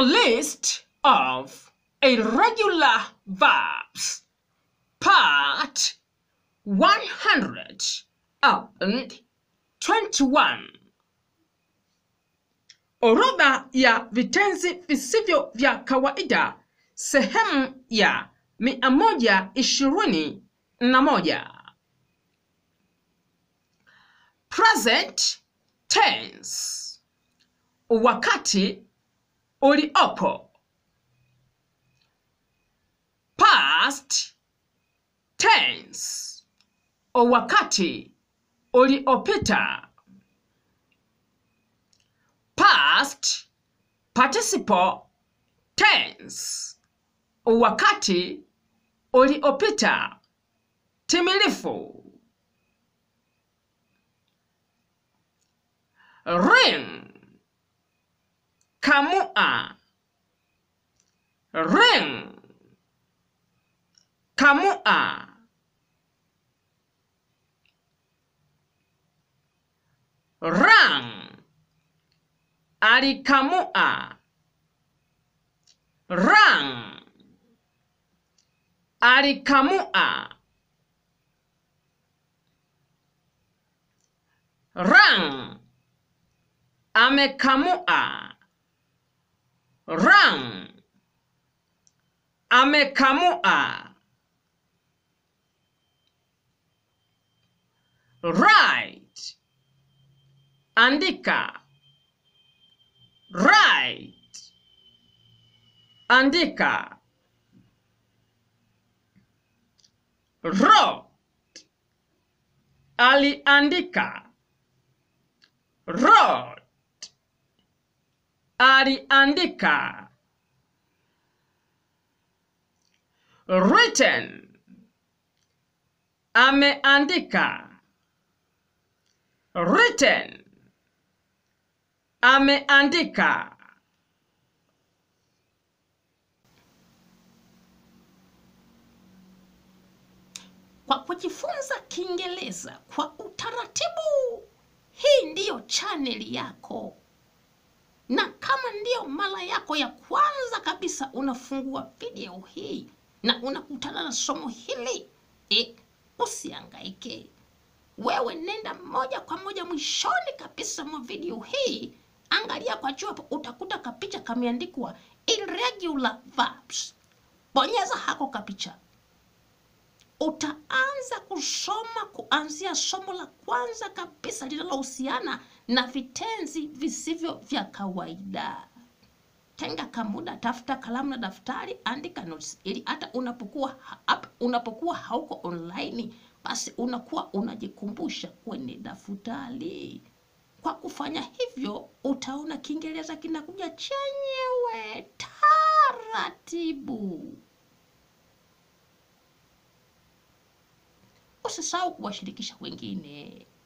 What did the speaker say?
list of irregular verbs, part 121. Orodha ya vitenzi visivyo vya kawaida, sehemu ya mia moja ishirini na moja. Present tense, wakati uliopo. Past tense, wakati uliopita. Past participle tense, wakati uliopita timilifu. Ring, kamua. Ring, kamua. Rang, alikamua. Rang, alikamua. Rang, amekamua. Rang, amekamua. Right, andika. Right, andika. Wrote, aliandika. Wrote, aliandika. Written, ameandika. Written, ameandika. Kwa kujifunza Kiingereza kwa utaratibu, hii ndiyo chaneli yako, na kama ndiyo mara yako ya kwanza kabisa unafungua video hii na unakutana na somo hili e, usiangaike. Wewe nenda moja kwa moja mwishoni kabisa mwa video hii, angalia kwa juu hapo, utakuta kapicha kameandikwa irregular verbs. Bonyeza hako kapicha utaanza kusoma kuanzia somo la kwanza kabisa linalohusiana na vitenzi visivyo vya kawaida. Tenga kamuda, tafuta kalamu na daftari, andika notes ili hata unapokuwa hapa, unapokuwa hauko online, basi unakuwa unajikumbusha kwenye daftari. Kwa kufanya hivyo, utaona Kiingereza kinakuja chenyewe taratibu. Usisahau kuwashirikisha wengine.